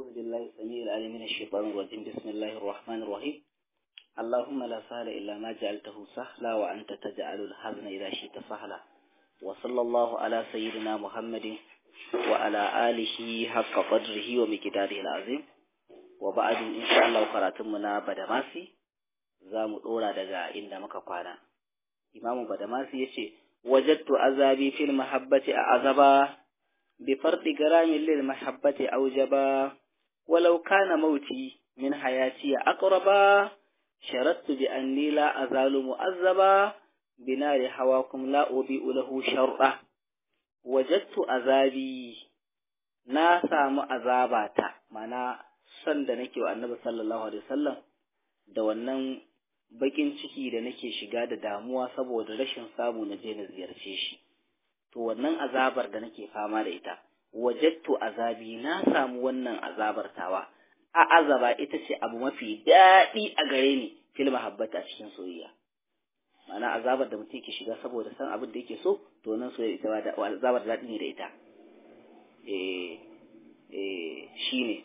أعوذ بالله السميع العليم من الشيطان الرجيم بسم الله الرحمن الرحيم اللهم لا سهل إلا ما جعلته سهلا وأنت تجعل الحزن إذا شئت سهلا وصلى الله على سيدنا محمد وعلى آله حق قدره ومقداره العظيم وبعد إن شاء الله قراتمنا بدماسي زام دورا دغا إن مكا كوانا إمام بدماسي يشي وجدت عذابي في المحبة أعذبا بفرط جرام للمحبة أوجبا ولو كان موتي من حياتي أقربا شردت بأني لا أزال مؤذبا بنار هواكم لا أضيء له شرا وجدت عذابي na samu azabata mana son da nake wa annabi sallallahu alaihi wasallam da wannan bakin ciki da nake shiga da damuwa saboda rashin samu na je na ziyarce shi to wannan azabar da nake fama da ita wajattu azabi na samu wannan azabar tawa a azaba ita ce abu mafi daɗi a gare ni fil mahabbata cikin soyayya ma'ana azabar da mutum ke shiga saboda san abin da yake so to nan soyayya ita ba azabar daɗi ne da ita eh eh shine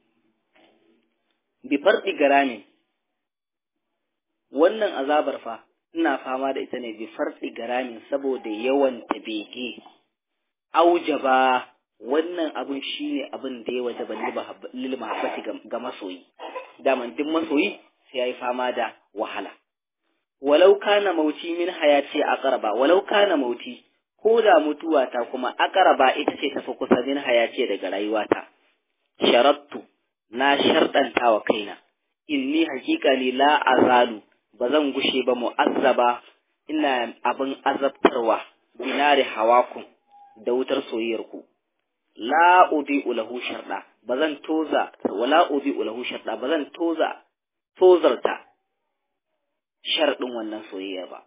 bi farɗi garami wannan azabar fa ina fama da ita ne bi farɗi garamin saboda yawan ta bege aujaba wannan abin shine abin da ya wajaba lil mahabbati ga masoyi daman duk masoyi sai yayi fama da wahala walau kana mauti min hayati aqraba walau kana mauti ko da mutuwa ta kuma aqraba ita ce tafi kusa min hayati daga rayuwata sharattu na sharɗanta wa kaina inni hakika ni la azalu ba zan gushe ba mu'azzaba ina abin azabtarwa binari hawakum da wutar soyayyarku la udi'u lahu sharda ba zan toza wala udi'u lahu sharda ba zan toza tozarta sharɗin wannan soyayya ba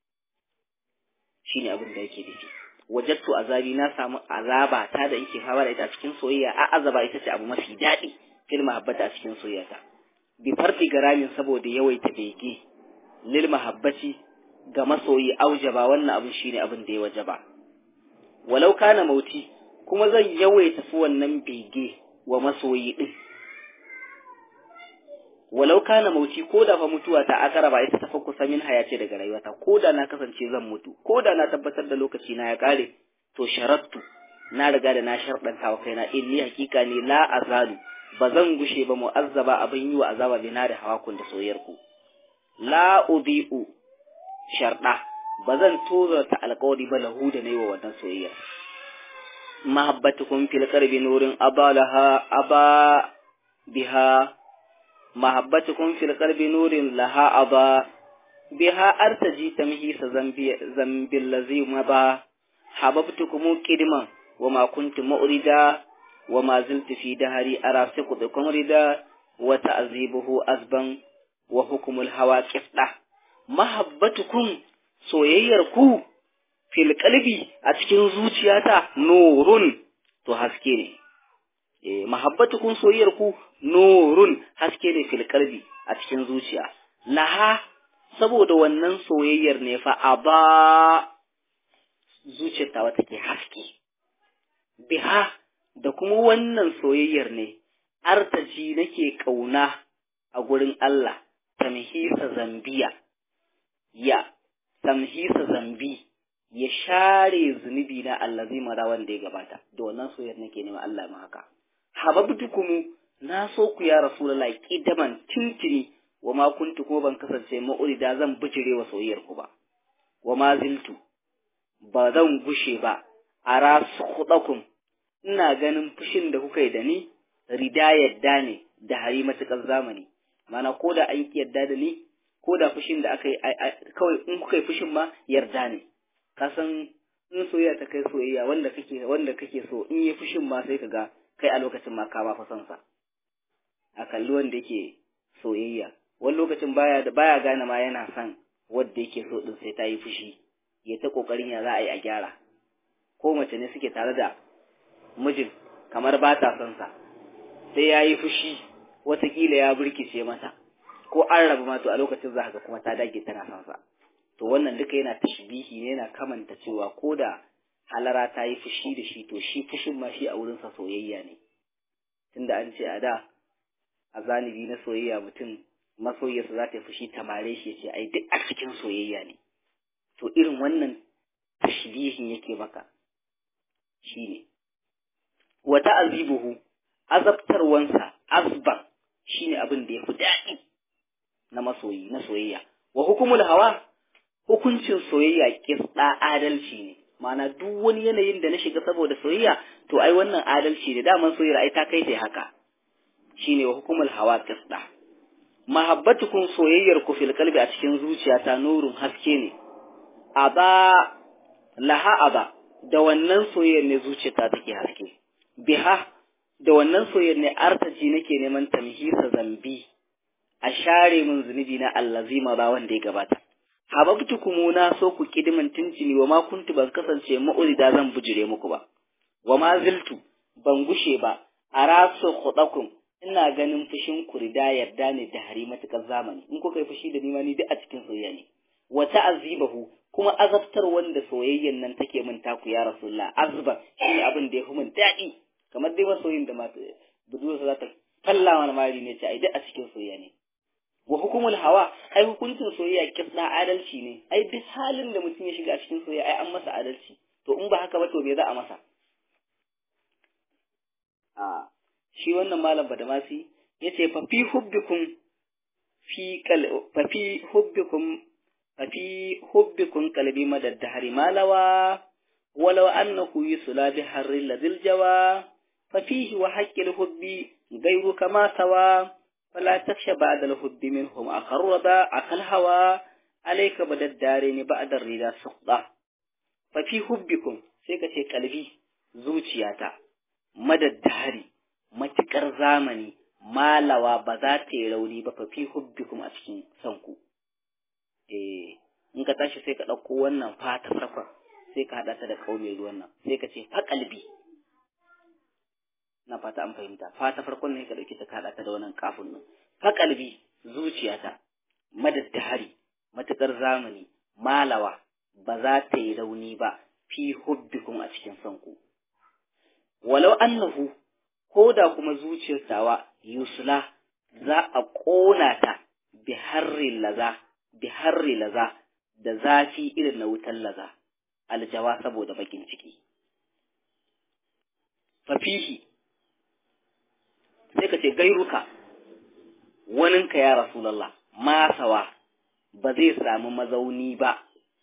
shine abin da yake nufi wajattu azabi na samu azaba ta da yake fama da ita cikin soyayya a azaba ita ce abu mafi daɗi fil mahabbata cikin soyayya bi fardi garamin saboda yawaita bege lil mahabbati ga masoyi aujaba wannan abin shine abin da ya wajaba walau kana mauti kuma zan yawaita su wannan bege wa masoyi din walau kana mauti ko da fa mutuwa ta akara ba ita tafi kusa min hayace daga rayuwata ko da na kasance zan mutu ko da na tabbatar da lokaci na ya kare to sharattu na riga da na sharɗanta wa kaina inni hakika ne la azalu ba zan gushe ba mu'azzaba abin yi wa azaba bina da hawakun da soyayyarku la ubi'u sharɗa ba zan tozarta alƙawari ba lahu da nayi wa wannan soyayya mahabbatukum fil qalbi nurin abalaha aba biha mahabbatukum fil qalbi nurin laha aba biha artaji tamhisa zambi zambi allazi maba hababtukum kidman وما كنت مؤردا وما زلت في دهري أرى سقطكم ردا وتعذيبه أزبا وحكم الهوى كفلة محبتكم soyayyarku fil qalbi a cikin zuciyata nurun to haske ne eh mahabbatukum soyayyarku nurun haske ne fil qalbi a cikin zuciya laha saboda wannan soyayyar ne fa aba zuciyar ta wata ke haske biha da kuma wannan soyayyar ne artaji nake ƙauna a gurin Allah tamhisa zambiya ya tamhisa zambi ya share zunubi na Allah zai mara wanda ya gabata da wannan soyayyar nake nema Allah ma haka hababtukum na so ku ya rasulullahi kidaman tintini wa ma kuntu kuma ban kasance ma'urida zan bijire wa soyayyar ku ba wa ma ziltu ba zan gushe ba ara sukhdakum ina ganin fushin da kuka yi da ni rida yadda ne da hari matuƙar zamani mana ko da an yadda da ni ko da fushin da aka yi kawai in kuka yi fushin ma yarda ne ka san in soyayya ta kai soyayya wanda kake wanda kake so in yi fushin ma sai ka ga kai a lokacin ma ka ma fa son sa a kalli wanda yake soyayya wani lokacin baya baya gane ma yana son wanda yake so din sai ta yi fushi ya ta kokarin ya za a yi a gyara ko mace ne suke tare da mijin kamar ba ta son sa sai ya yi fushi watakila ya burkice mata ko an rabu ma to a lokacin za ka kuma ta dage tana son sa to wannan duka yana tashbihi ne yana kamanta cewa ko da halara ta yi fushi da shi to shi fushin ma shi a wurinsa soyayya ne tunda an ce a da a zanibi na soyayya mutum masoyiyarsa za ta yi fushi tamare shi ya ce ai duk a cikin soyayya ne to irin wannan tashbihin yake maka shine wa ta'azibuhu azabtarwansa asba shine abin da yafi daɗi na masoyi na soyayya wa hukumul hawa hukuncin soyayya kisda adalci ne ma'ana duk wani yanayin da na shiga saboda soyayya to ai wannan adalci ne daman soyayya ai ta kai sai haka shine wa hukumul hawa kisda mahabbatukum soyayyar ku fil qalbi a cikin zuciyata nurun haske ne aba laha aba da wannan soyayyar ne zuciyata take haske biha da wannan soyayyar ne artaji nake neman tamhisa zambi a share min zunubi na allazima ba wanda ya gabata hababtukum na so ku kidimin tuntuni wa ma kuntu ban kasance ma'urida zan bujire muku ba wa ma ziltu ban gushe ba arasu khudakum ina ganin fushin ku rida yarda ne da hari matukar zamani in kuka yi fushi da ni ma ni duk a cikin soyayya ne wa ta'azibahu kuma azabtar wanda soyayyan nan take min taku ya rasulullah azba shi abin da ya fi min daɗi kamar dai masoyin da mata budurwarsa za ta falla mana mari ne ce ai duk a cikin soyayya ne wa hukumul hawa ai hukuncin soyayya kisna adalci ne ai duk halin da mutum ya shiga a cikin soyayya ai an masa adalci to in ba haka ba to me za a masa a shi wannan malam badamasi yace fa fi hubbikum fi kal fa fi hubbikum fa fi hubbikum qalbi madad dahri malawa ولو أنه يسلى بحر الذي الجوى ففيه وحق الحب غير كما سوى فلا تخشى بعد الحب منهم أخرب أخ الهوى عليك بدا الدارين بعد الرضا سقطة ففي حبكم سيكا قلبي زوجياتا مدى الدهر matukar zamani malawa ba za ta yi rauni ba fa fi hubbikum a cikin sanku eh in ka tashi sai ka ɗauko wannan fata farkon sai ka haɗa ta da kawo mai ruwan nan sai ka ce faƙalbi na fata an fahimta fata farkon ne ka ɗauki ta ka haɗa ta da wannan kafin nan faƙalbi zuciyata madaddahari matuƙar zamani malawa ba za ta yi rauni ba fi hubbikum a cikin sanku walau annahu ko da kuma zuciyar tawa yusula za a ƙona ta bi harri laza bi harri laza da zafi irin na wutar laza aljawa saboda bakin ciki. Fafihi, sai ka ce gairuka, waninka ya Rasulallah, masawa ba zai samu mazauni ba.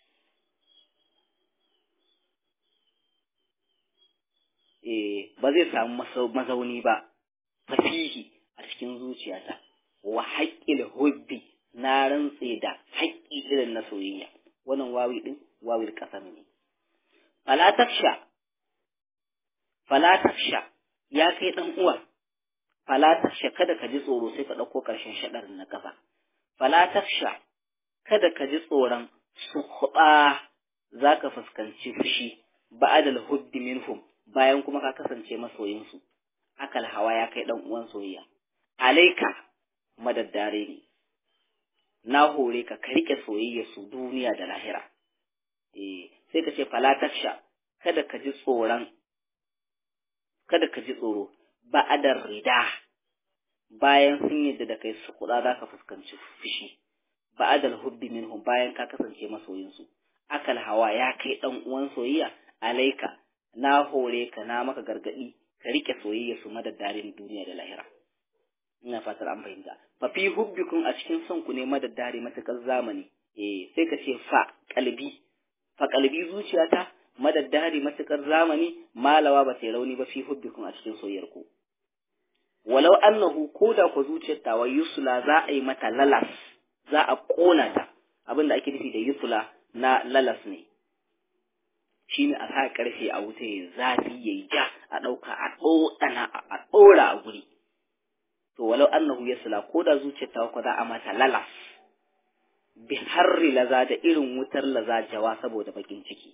Eh, ba zai samu mazauni ba, fafihi a cikin zuciyata, wa haƙƙil hubbi na rantse da haƙƙi irin na soyayya, wannan wawi ɗin wawil ƙasar ne. falataksha falataksha ya kai dan uwa falataksha kada ka ji tsoro sai ka dauko karshen shadarin na kafa falataksha kada ka ji tsoron suhuba zaka fuskanci fushi ba'dal hubbi minhum bayan kuma ka kasance masoyin su akal hawa ya kai dan uwan soyayya alaika madaddare ne na hore ka ka rike soyayya su duniya da lahira eh sai ka ce falataksha kada ka ji tsoron kada ka ji tsoro ba'adar rida bayan sun yadda da kai su kuɗa za ka fuskanci fushi ba'adal hubbi minhum bayan ka kasance masoyinsu akal hawa ya kai ɗan uwan soyayya alaika na hore ka na maka gargaɗi ka rike soyayya su madaddarin duniya da lahira ina fatar an fahimta fa fi hubbikum a cikin son ku ne madaddari matakar zamani eh sai ka ce fa kalbi faƙalbi zuciyata madaddari matuƙar zamani malawa ba sai rauni ba fi hubbikum a cikin soyayyar ku walau annahu ko da ku zuciyar tawa yusula za a yi mata lalas za a ƙona ta abin da ake nufi da yusula na lalas ne shine a sa ƙarfe a wuta ya zafi ya yi ja a ɗauka a ɗoɗana a ɗora a guri to walau annahu yusula ko da zuciyar tawa ko za a mata lalas bi harri laza da irin wutar laza jawa saboda bakin ciki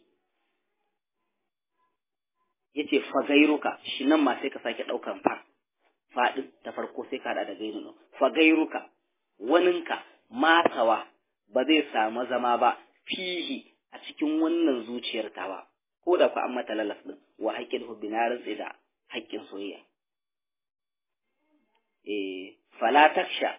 yace fa gairuka shi nan ma sai ka sake daukan fa fadin ta farko sai ka hada da gairu fa gairuka waninka masawa ba zai samu zama ba fihi a cikin wannan zuciyar tawa ko da ku an mata lalas din wa haƙƙin hubbi na rantsi da haƙƙin soyayya eh fala taksha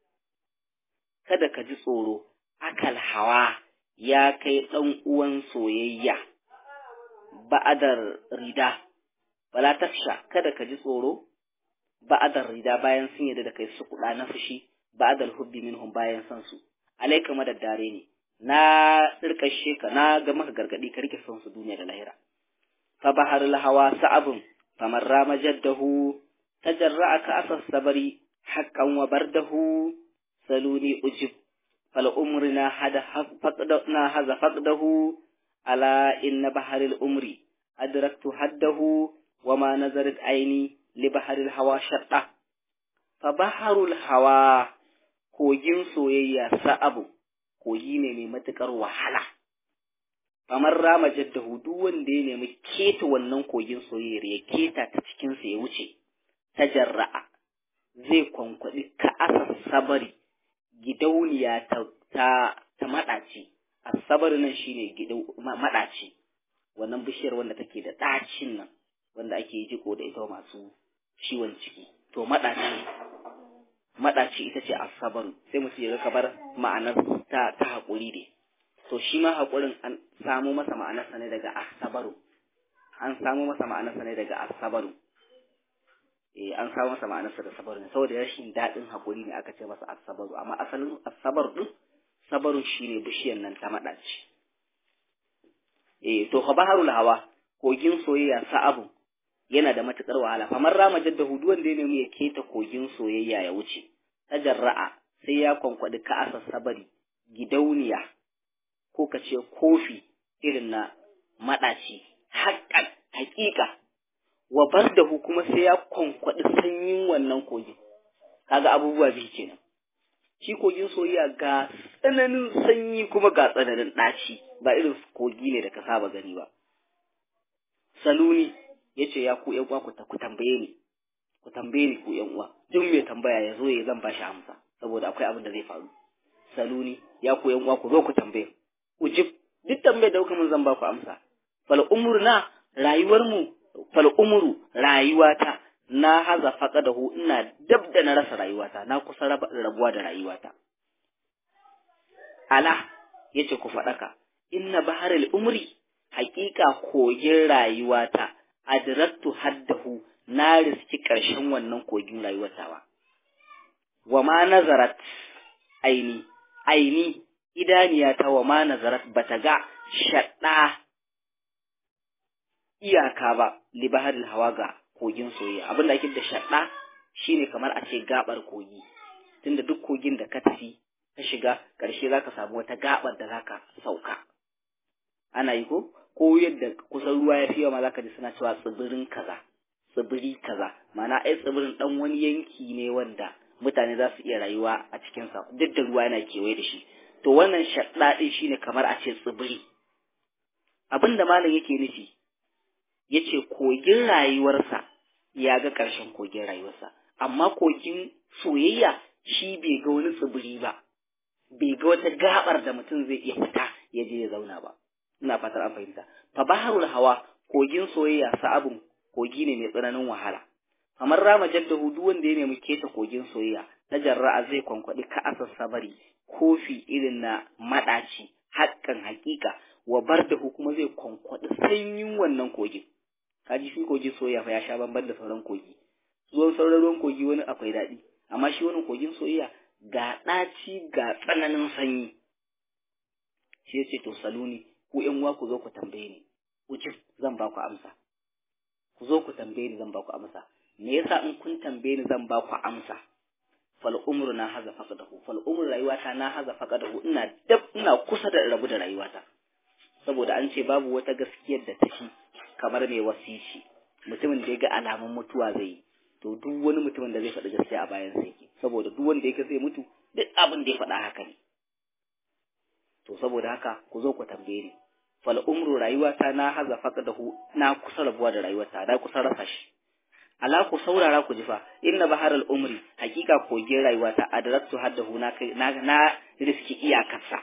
kada ka ji tsoro akal hawa ya kai ɗan uwan soyayya ba'adar rida fala taksha kada ka ji tsoro ba'adar rida bayan sun yadda da kai su kuɗa na fushi ba'adar hubbi minhum bayan san su alaika madaddare ne na tsirkashe ka na ga maka gargadi ka rike son su duniya da lahira fa baharul hawa sa'abun famar rama jaddahu tajarra'a ka asas sabari haqqan wa bardahu saluni ujib fal umrina hada faqdana hadha faqdahu ala inna baharil umri adraktu haddahu wa ma nazarat aini li baharil hawa shadda fa baharul hawa kogin soyayya sa'abu kogi ne mai matuƙar wahala kamar rama jaddahu duk wanda ya nemi keta wannan kogin soyayyar ya keta ta cikinsa ya wuce ta jarra'a zai kwankwaɗi ka'asar sabari gidauniya ta ta, ta maɗaci asabar nan shine gidau maɗaci wannan bishiyar wanda take da ɗacin nan wanda ake jiko da ita masu ciwon ciki to maɗaci maɗaci ita ce asabaru sai mutum ya ga kamar ma'anar ta ta haƙuri ne to shi ma haƙurin an samo masa ma'anarsa ne daga asabaru an samo masa ma'anarsa ne daga asabaru eh an samo masa ma'anarsa da sabaru ne saboda rashin daɗin haƙuri ne aka ce masa asabaru amma asalin asabar din sabarun shine bishiyar nan ta maɗaci eh to fa baharul hawa kogin soyayya sa'abu yana da matuƙar wahala famar rama jaddahu duk wanda ya nemi ya keta kogin soyayya ya wuce tajarra'a sai ya kwankwaɗi ka'asa sabari gidauniya ko ka ce kofi irin na maɗaci haƙƙan haƙiƙa wa bardahu kuma sai ya kwankwaɗi sanyin wannan kogin kaga abubuwa biyu kenan shi kogin soyayya ga tsananin sanyi kuma ga tsananin ɗaci ba irin kogi ne da ka saba gani ba saluni ya ce ya ku ƴan uwa ku tambaye ni ku tambaye ni ku ƴan uwa duk mai tambaya ya zo ya zan ba shi amsa saboda akwai abin da zai faru saluni ya ku ƴan uwa ku zo ku tambaye ujib duk tambayar da kuka mun zan ba ku amsa fal umurna rayuwar mu fal umuru rayuwata na haza faqadahu ina dab da na rasa rayuwata na kusa rabuwa da rayuwata ala yace ku faɗaka inna baharul umri haƙiƙa kogin rayuwata adraktu haddahu na riski ƙarshen wannan kogin rayuwatawa wa ma nazarat aini aini idaniyata wa ma nazarat bata ga shaɗa iyaka ba li baharil hawa ga kogin soyayya abin da ake da shaɗa shine kamar a ce gabar kogi tunda duk kogin da ka tafi ka shiga ƙarshe zaka samu wata gabar da zaka sauka ana yi ko ko yadda kusan ruwa ya fi yawa ma zaka ji suna cewa tsibirin kaza tsibiri kaza ma'ana ai tsibirin dan wani yanki ne wanda mutane za su iya rayuwa a cikin sa duk da ruwa yana kewaye da shi to wannan shaɗa din shine kamar a ce tsibiri abinda malam yake nufi yace kogin rayuwarsa ya ga ƙarshen kogin rayuwarsa amma kogin soyayya shi bai ga wani tsibiri ba bai ga wata gabar da mutum zai iya fita ya je ya zauna ba ina fatar an fahimta fa baharul hawa kogin soyayya sa'abun kogi ne mai tsananin wahala kamar rama jaddahu duk wanda ya nemi keta kogin soyayya na jarra'a zai kwankwaɗi ka'asar sabari kofi irin na maɗaci haƙƙan haƙiƙa wa bardahu kuma zai kwankwaɗi sanyin wannan kogin kaji shi kogin soyayya fa ya sha bamban da sauran kogi zuwan sauran ruwan kogi wani akwai daɗi amma shi wani kogin soyayya ga ɗaci ga tsananin sanyi shi ya ce to saluni ku ƴan uwa ku zo ku tambaye ni ujib zan ba ku amsa ku zo ku tambaye ni zan ba ku amsa me yasa in kun tambaye ni zan ba ku amsa fal umru na haza faqadahu fal umru rayuwata na haza faqadahu ina dab ina kusa da rabu da rayuwata saboda an ce babu wata gaskiyar da take kamar mai wasici mutumin da ya ga alamun mutuwa zai yi to duk wani mutumin da zai faɗi gaskiya a bayan sa yake saboda duk wanda ya ga zai mutu duk abin da ya faɗa haka ne to saboda haka ku zo ku tambaye ni fal umru rayuwata na haza faqadahu na kusa rabuwa da rayuwata na kusa rasa shi ala ku saurara ku ji fa inna baharal umri hakika kogin rayuwata adraktu haddahu na kai na, na riski iyakarsa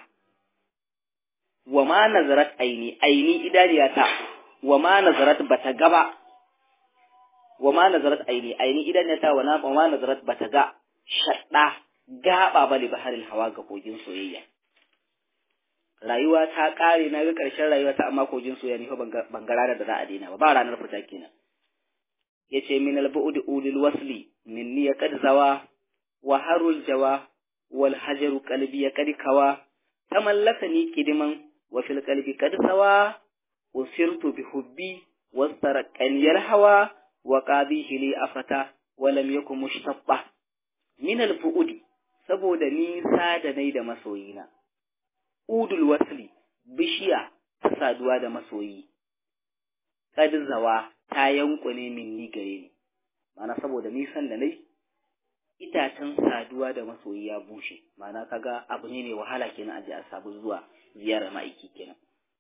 wa ma nazarat aini aini idaniyata wa ma nazarat bata gaba wa ma nazarat aini aini idan ya ta wa na ma nazarat bata ga shadda gaba bali baharil hawa ga kogin soyayya rayuwa ta kare na ga karshen rayuwa ta amma kogin soyayya ni fa ban ga ranar da za a daina ba ba ranar fita kenan yace min al bu'd ulil wasli minni ya qad zawa wa harul jawa wal hajaru qalbi ya qad kawa tamallakani kidiman wa fil qalbi qad sawa usirtu bi hubbi wastaraqani al hawa wa qabihi li afata wa lam yakun mushtabba min al bu'd saboda nisa da nai da masoyina udul wasli bishiya ta saduwa da masoyi kad zawa ta yankune min ni gare ni mana saboda nisan da nai itacen saduwa da masoyi ya bushe mana kaga abu ne mai wahala kenan aje a sabu zuwa ziyarar ma'aiki kenan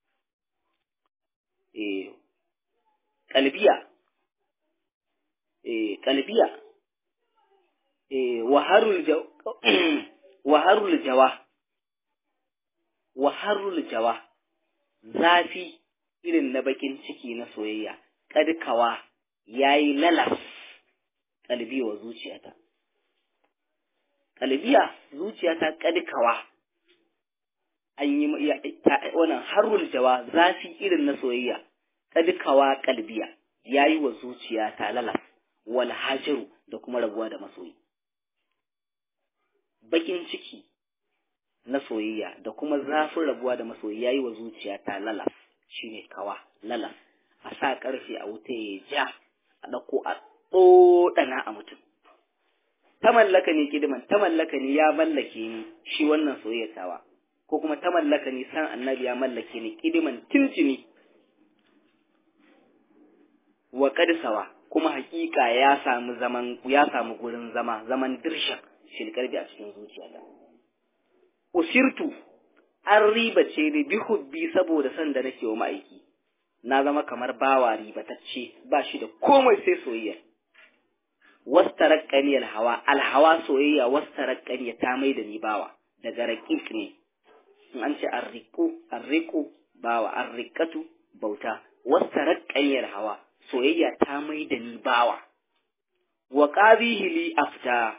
eh kalbiya eh kalbiya eh waharul jaw waharul jawa waharul jawa zafi irin na bakin ciki na soyayya kadkawa yayi lalas kalbi wa zuciyata kalbiya zuciyata kadkawa an yi wannan harul jawa zafi irin na soyayya kadkawa kalbiya yayi wa zuciyata lalas wal hajaru da kuma rabuwa da masoyi bakin ciki na soyayya da kuma zafin rabuwa da masoyi yayi wa zuciyata lalas shine kawa lalas a sa karfe a wuta ya ja a ɗauko a ɗoɗana a mutum ta mallaka ne kidiman ta mallaka ne ya mallake ni shi wannan soyayya tawa ko kuma ta mallaka ne san annabi ya mallake ni kidiman tuntuni wa kadsawa kuma hakika ya samu zaman ya samu gurin zama zaman dirshan shilkarbi a cikin zuciyata usirtu an ribace ni bi hubbi saboda san da nake wa ma'aiki na zama kamar bawa ribatacce ba shi da komai sai soyayya wastaraqqani alhawa alhawa soyayya wastaraqqani ta mai da ni bawa daga raqiq ne in an ce arriqu arriqu bawa arriqatu bauta wastaraqqani alhawa soyayya ta mai da ni bawa wa qabihi li afta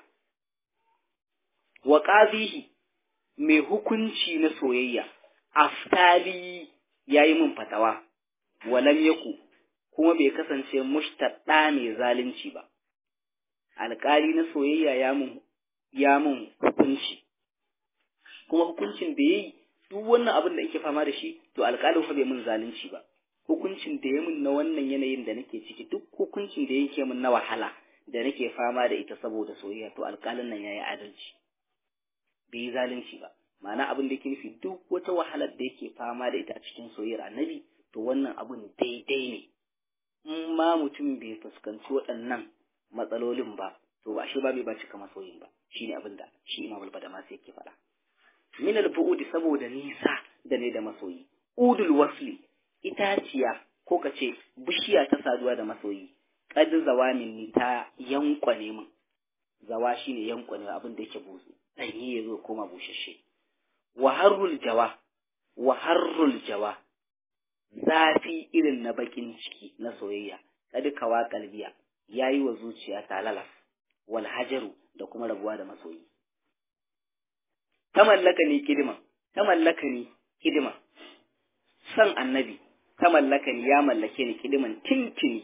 wa qabihi mai hukunci na soyayya aftali yayi min fatawa walam yaku kuma bai kasance mushtadda mai zalunci ba alƙali na soyayya ya mun ya mun hukunci kuma hukuncin da yayi duk wannan abin da yake fama da shi to alƙalin fa bai mun zalunci ba hukuncin da ya mun na wannan yanayin da nake ciki duk hukuncin da yake mun na wahala da nake fama da ita saboda soyayya to alƙalin nan yayi adalci bai yi zalunci ba ma'ana abin da yake nufi duk wata wahalar da yake fama da ita a cikin soyayyar annabi to wannan abun daidai ne in ma mutum bai fuskanci waɗannan matsalolin ba to ba shi ba bai ba cika masoyin ba shine abin da shi imam al-badama sai yake faɗa min al-bu'udi saboda nisa da ne da masoyi udul wasli itaciya ko ka ce bishiya ta saduwa da masoyi qad zawamin ni ta yankwane min zawa shine yankwane abin da yake buzu danye ya zo koma bushashe wa harrul jawa wa harrul jawa zafi irin na bakin ciki na soyayya kad kawa kalbiya yayi wa zuciya ta lalas wal hajaru da kuma rabuwa da masoyi ta mallaka ni kidima ta mallaka ni kidima san annabi ta mallaka ni ya mallake ni kidiman tintini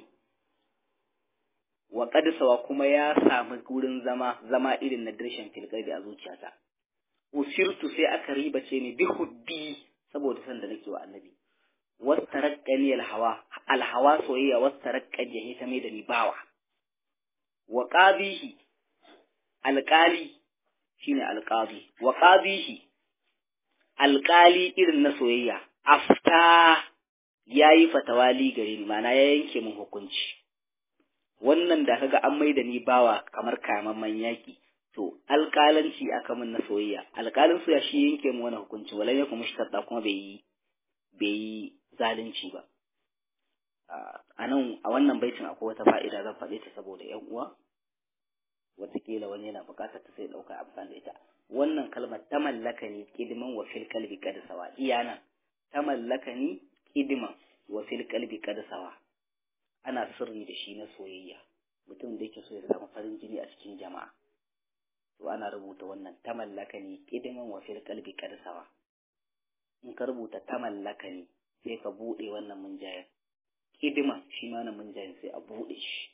wa qadsawa kuma ya samu gurin zama zama irin na dirshin filqabi a zuciyata usirtu sai aka ribace ni bi hubbi saboda san da nake wa annabi wastaraqqani alhawa alhawa soyayya wastaraqqani ya ta mai da ni bawa wa qabihi alqali shine alqabi wa qabihi alqali irin na soyayya afta yayi fatawali gare ni mana ya yanke min hukunci wannan da kaga an mai da ni bawa kamar kamamman yaki to alƙalanci aka min na soyayya alƙalin soyayya shi yanke min wani hukunci walan yakum mushtadda kuma bai yi bai yi zalunci ba a nan a wannan baitin akwai wata fa'ida zan faɗe ta saboda ‘yan uwa wataƙila wani yana buƙatar ta sai ɗauka amfani da ita wannan kalmar ta mallaka ni kidiman wa fil kalbi kad sawa iya nan ta mallaka ni kidiman wa fil kalbi kad sawa ana sirri da shi na soyayya mutum da yake so ya samu farin jini a cikin jama'a to ana rubuta wannan ta mallaka ne kidiman wa fil qalbi karsawa in ka rubuta ta mallaka ne sai ka bude wannan munjayin kidiman shi ma wannan munjayin sai a bude shi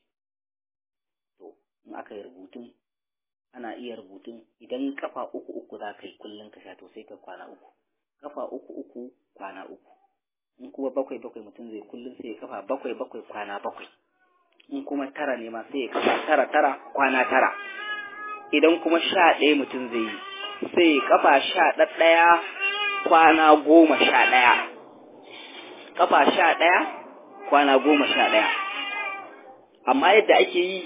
to in aka yi rubutun ana iya rubutun idan kafa uku uku za ka yi kullum ka sha to sai ka kwana uku kafa uku uku kwana uku in kuma bakwai bakwai mutum zai kullum sai ya kafa bakwai bakwai kwana bakwai in kuma tara ne ma sai ya kafa tara tara kwana tara idan kuma sha ɗaya mutum zai yi sai ya kafa sha ɗaya kwana goma sha ɗaya kafa sha ɗaya kwana goma sha ɗaya amma yadda ake yi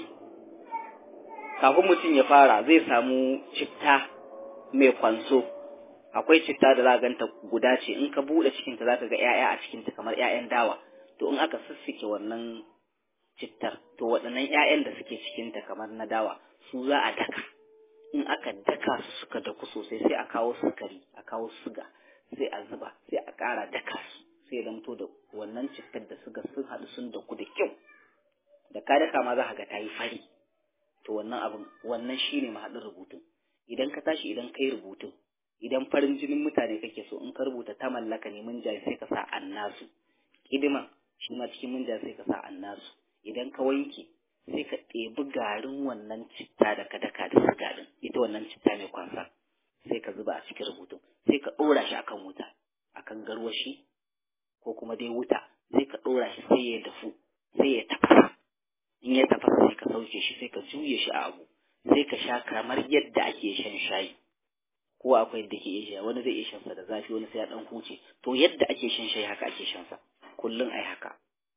kafin mutum ya fara zai samu citta mai kwanso akwai citta da za ganta guda ce in ka buɗe cikinta za ka ga 'ya'ya a cikinta kamar 'ya'yan dawa to in aka sissike wannan cittar to waɗannan 'ya'yan da suke cikinta kamar na dawa su za a daka in aka daka su suka daku sosai sai a kawo sukari a kawo suga sai a zuba sai a ƙara daka su sai zamto da wannan cittar da suga sun haɗu sun daku da kyau da ka daka ma za ka ga ta yi fari to wannan abin wannan shine mahaɗin rubutun idan ka tashi idan kai rubutun idan farin jinin mutane kake so in ka rubuta ta mallaka ne mun sai ka sa annasu kidiman shi ma cikin mun sai ka sa annasu idan ka wanke sai ka ɗebi garin wannan citta da ka daka da siga din ita wannan citta mai kwansa sai ka zuba a cikin rubutun sai ka ɗora shi akan wuta akan garwashi ko kuma dai wuta sai ka ɗora shi sai ya dafu sai ya tafasa in ya tafasa sai ka sauke shi sai ka juye shi a abu sai ka sha kamar yadda ake shan shayi ko akwai yadda ke iya wani zai iya shan sa da zafi wani sai ya dan huce to yadda ake shan shayi haka ake shan sa kullun ai haka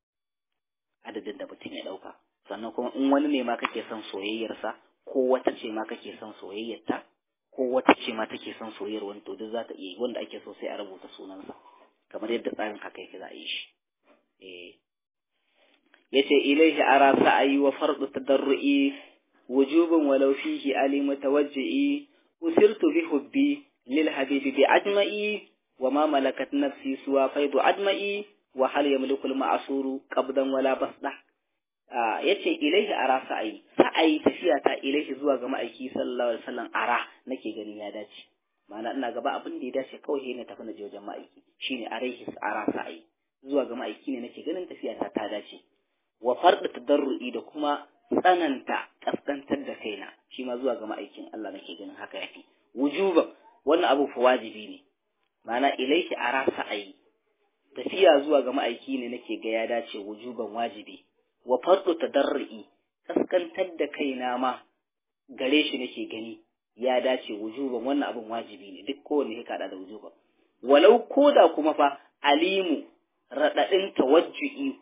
adadin da mutum ya dauka sannan kuma in wani ne ma kake son soyayyarsa ko wata ce ma kake son soyayyarta ko wata ce ma take son soyayyar wani to duk za ta iya wanda ake so sai a rubuta sunansa kamar yadda tsarin haka yake za a yi shi eh yace ilaihi ara sa'ayi wa fardu tadarru'i wujubun walau fihi ali mutawajji'i usirtu bi hubbi lil habibi bi ajma'i wa ma malakat nafsi suwa faidu ajma'i wa hal yamliku al ma'suru qabdan wala basda yace ilaihi ara sa'ayi sa'ayi tafiya ta ilaihi zuwa ga ma'aiki sallallahu alaihi wasallam ara nake ganin ya dace ma'ana ina gaba abin da ya dace kawai ne tafi na je wajen ma'aiki shine alaihi ara sa'ayi zuwa ga ma'aiki ne nake ganin tafiya ta ta dace wa farda tadarru'i da kuma tsananta kaskantar da kaina shi ma zuwa ga ma'aikin Allah nake ganin haka yafi wujuban wannan abu fa wajibi ne ma'ana ilaiki ara sa'ayi tafiya zuwa ga ma'aiki ne nake ga ya dace wujuban wajibi wa fardu tadarru'i kaskantar da kaina ma gare shi nake gani ya dace wujuban wannan abun wajibi ne duk kowanne ya kada da wujuban walau koda kuma fa alimu radadin tawajju'i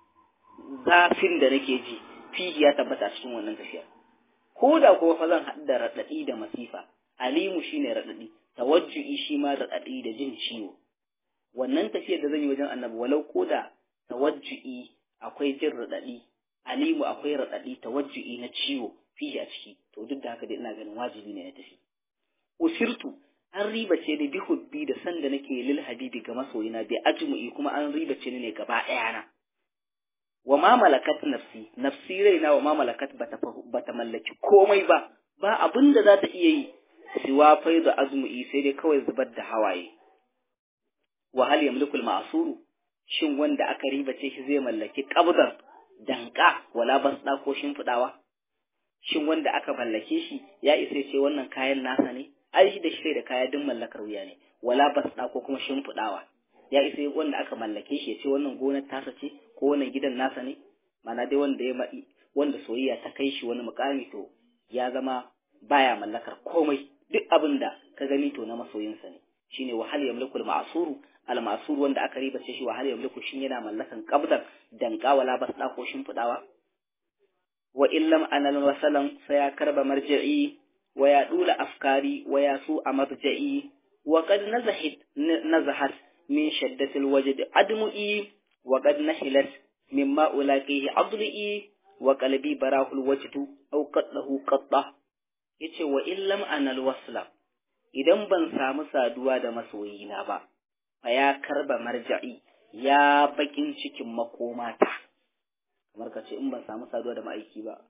zafin da nake ji fihi ya tabbata cikin wannan tafiya ko da kuma fa zan haɗu da raɗaɗi da masifa alimu shine raɗaɗi tawajju'i shi ma raɗaɗi da jin ciwo wannan tafiyar da zan yi wajen annabi walau ko da tawajju'i akwai jin raɗaɗi alimu akwai raɗaɗi tawajju'i na ciwo fihi a ciki to duk da haka dai ina ganin wajibi ne na tafi usirtu an ribace ni bi hubbi da sanda nake lil habibi ga masoyina bi ajmu'i kuma an ribace ni ne gaba ɗaya na wa ma malakat nafsi nafsi raina wa ma malakat bata bata mallaki komai ba ba abin da za ta iya yi siwa faidu azmu'i sai dai kawai zubar da hawaye wa hal yamliku al shin wanda aka ribace shi zai mallaki qabdan danka wala basda ko shimfidawa shin wanda aka mallake shi ya isa ce wannan kayan nasa ne ai shi da shi da kaya din mallakar wuya ne wala basda ko kuma shimfidawa ya isa wanda aka mallake shi ya ce wannan gonar tasa ce ko wannan gidan nasa ne mana dai wanda ya wanda soyayya ta kai shi wani mukami to ya zama baya mallakar komai duk abin da ka gani to na masoyinsa ne shine wahal yamliku al-ma'suru al-ma'sur wanda aka riba ce shi wahal yamliku shin yana mallakan qabdan danka wala basda ko shimfidawa wa illam anal wasalan saya karba marji'i wa ya dula afkari wa ya su amarja'i wa qad nazahat nazahat min shaddatil wajd admu'i wa qad nahilat mimma ulaqihi adli'i wa qalbi barahul wajdu aw qaddahu qadda yace wa illam anal wasla idan ban samu saduwa da masoyina ba fa ya karba marja'i ya bakin cikin makomata kamar ka ce in ban samu saduwa da ma'aiki ba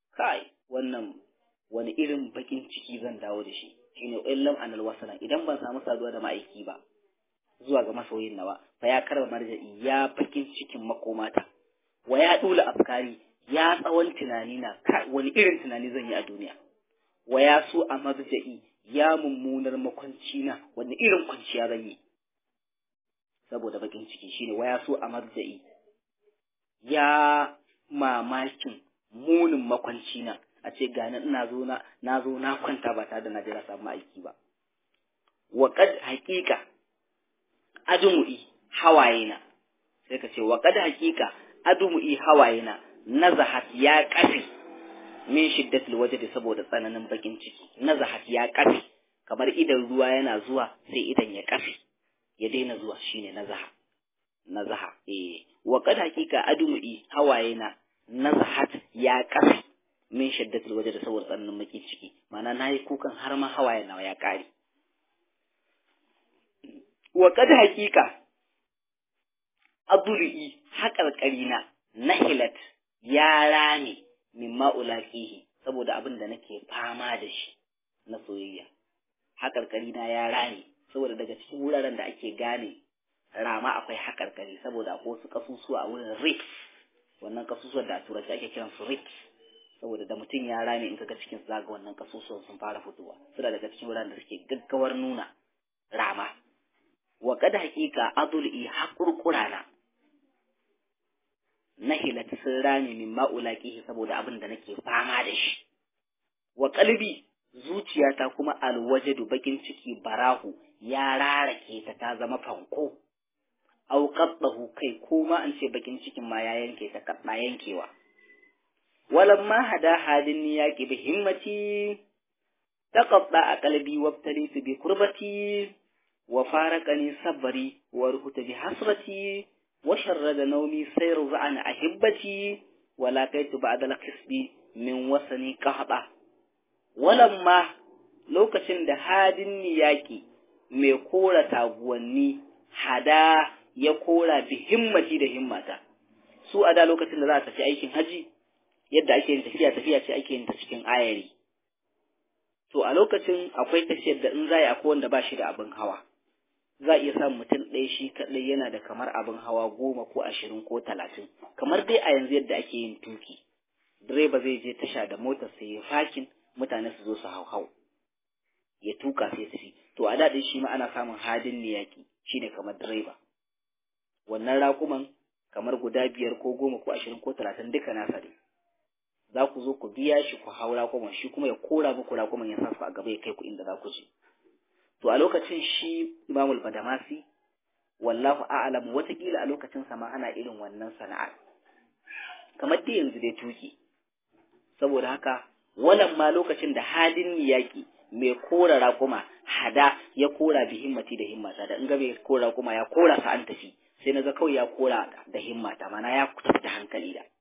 kai wannan wani irin bakin ciki zan dawo da shi shine illam anal wasana idan ban samu saduwa da ma'aiki ba zuwa ga masoyin nawa fa ya karba marja'i ya bakin cikin makomata wa ya dula afkari ya tsawon tunani na wani irin tunani zan yi a duniya wa ya so a marja'i ya mummunar makwanci na wani irin kwanciya zan yi saboda bakin ciki shine wa ya so a marja'i ya mamakin munin makwanci na a ce gani ina zo na na zo na kwanta ba tare da na jira samu aiki ba wa qad haqiqa adumu'i hawayena sai ka ce wa qad haqiqa adumu'i hawayena nazahat ya kafi min shiddatil wajdi saboda tsananin bakin ciki nazahat ya kafi kamar idan ruwa yana zuwa sai idan ya kafi ya daina zuwa shine nazaha nazaha eh wa qad haqiqa adumu'i hawayena nazahat ya kafi min shaddatul waje da saboda tsananin maki ciki ma'ana nayi kukan har ma hawaye nawa ya kare wa kad haqiqa aduri haƙarƙarina nahilat ya rame min ma'ulaqihi saboda abin da nake fama da shi na soyayya haƙarƙarina ya rame saboda daga cikin wuraren da ake gane rama akwai haƙarƙari saboda akwai wasu kasusuwa a wurin rif wannan kasusuwan da a turanci ake kiran su rif saboda da mutum ya rame in kaga cikin zaga wannan kasusuwan sun fara fitowa suna daga cikin wuraren da suke gaggawar nuna rama wa kad haqiqa adul'i haƙurƙurana nahilat sun rame min ma'ulaqihi saboda abin da nake fama da shi wa qalbi zuciyata kuma alwajadu bakin ciki barahu ya rarake ta ta zama fanko au qaddahu kai ko ma an ce bakin cikin ma ya yanke ta kadda yankewa walamma hada hadin yaqi bi himmati taqadda qalbi wabtalitu bi kurbati wa faraqani sabri wa ruhuta bi hasrati wa sharrada nawmi sayru za'an ahibbati wa laqaitu ba'da al-qisbi min wasani qahda walamma lokacin da hadin niyaki mai kora taguwanni hada ya kora bi himmati da himmata su a da lokacin da za a tafi aikin haji yadda ake yin tafiya tafiya ce ake yin ta cikin ayari to a lokacin akwai tafiyar da in za a akwai wanda ba shi da abin hawa za a iya samun mutum ɗaya shi kaɗai yana da kamar abin hawa goma ko ashirin ko talatin kamar dai a yanzu yadda ake yin tuki direba zai je tasha da motar sai ya fakin mutane su zo su hau hau ya tuka sai tafi to a daɗin shi ma ana samun hadin niyaki shine kamar direba wannan raƙuman kamar guda biyar ko goma ko ashirin ko talatin duka nasa ne za ku zo ku biya shi ku hau raƙuman shi kuma ya kora muku raƙuman ya sa su a gaba ya kai ku inda za ku je to a lokacin shi imamul badamasi wallahu a'lam watakila a lokacin sama ana irin wannan sana'ar kamar dai yanzu dai tuki saboda haka wannan ma lokacin da halin yaƙi mai kora raƙuma hada ya kora bi himmati da himmata da in ga mai kora raƙuma ya kora sa an tafi sai na ga kawai ya kora da himmata mana ya tafi da hankali da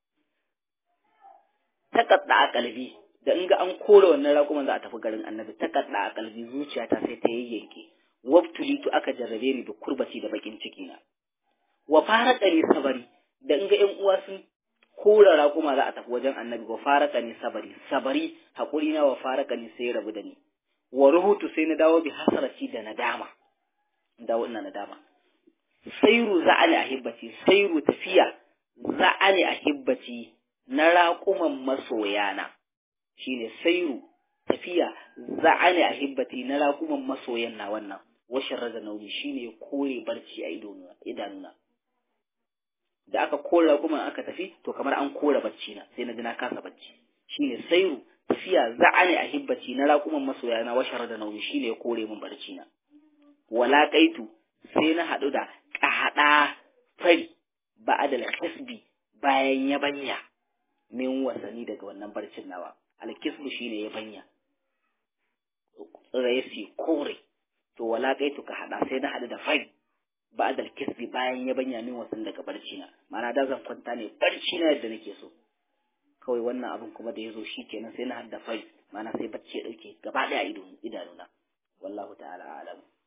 takadda a kalbi da in ga an kora wannan raƙuman za a tafi garin annabi takadda a kalbi zuciyata sai ta yayyanke wabtulitu aka jarrabe ni da kurbati da bakin ciki na wa fara ni sabari da in ga ƴan uwa sun kora raƙuma za a tafi wajen annabi wa faraka ni sabari sabari haƙuri na wa faraka ni sai rabu da ni wa ruhutu sai na dawo bi hasarati da nadama dawo ina nadama sairu za'ali ahibbati sairu tafiya za'ali ahibbati na raƙuman masoyana shine sairu tafiya za'ali ahibbati na raƙuman masoyan na wannan washin raza nauni shine kore barci a idanuna da aka kora kuma aka tafi to kamar an kora bacci na sai na ji na kasa bacci shine sairu tafiya za'ani a hibbaci na raƙuman masoya na washar da nauyi shine ya kore min barci na wala kaitu sai na haɗu da ƙahaɗa fari ba'adal kasbi bayan yabanya min wasani daga wannan barcin nawa alkisbu shine yabanya tsirayasi kore to wala kaitu ka haɗa sai na haɗu da fari ba'adal kisbi bayan ya banya min wasan daga barci na ma'ana da zan kwanta ne barci na yadda nake so kawai wannan abin kuma da ya zo shi kenan sai na hadda fai ma'ana sai bacci ya dauke gaba daya idanuna wallahu ta'ala a'lam